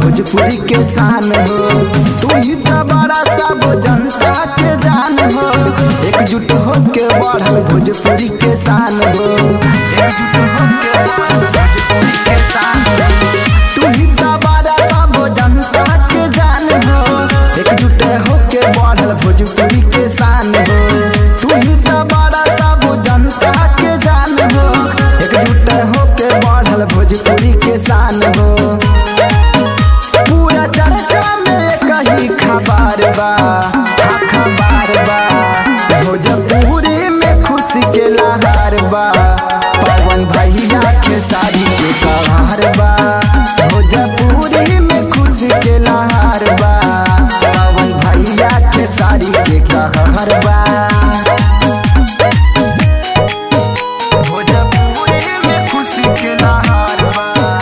भोजपुरी के शान हो तू ही तो बड़ा सब जनता के जान हो एकजुट होके बढ़ल भोजपुरी के शान हो एकजुट होके बढ़ल भोजपुरी के शान हो तू ही तो बड़ा सब जनता के जान हो एकजुट होके बढ़ल भोजपुरी के शान हो तू ही तो बड़ा सब जनता के जान हो एकजुट होके बढ़ल भोजपुरी के शान हो पूरा चर्चा में कही खबर बा हाँ खबर बा भोजपुरी में खुशी के लहर बा पवन भैया के साड़ी के कहर बा भोजपुरी में खुशी के लहर बा पवन भैया के साड़ी के कहर बा भोजपुरी में खुशी के लहर बा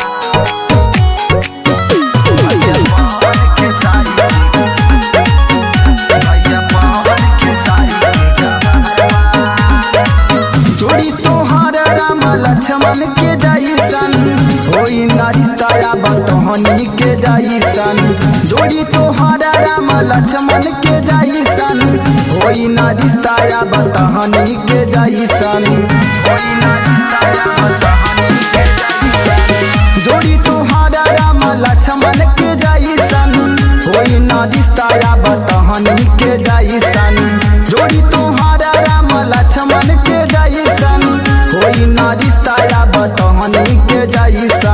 भैया पवन के साड़ी भैया पवन के साड़ी के कहर बा जोड़ी तोहार राम लक्ष्मण के जैसन होई ना रिश्ता बतहनी के जैसन जोड़ी तोहार राम लक्ष्मण के जैसन होई ना रिश्ता बतहनी के जैसन होई ना रिश्ता बतहनी के जैसन जोड़ी तोहार राम लक्ष्मण के जैसन होई ना रिश्ता बतहनी के जैसन जोड़ी तोहार राम लक्ष्मण के जैसन होई ना रिश्ता बतहनी के जैसन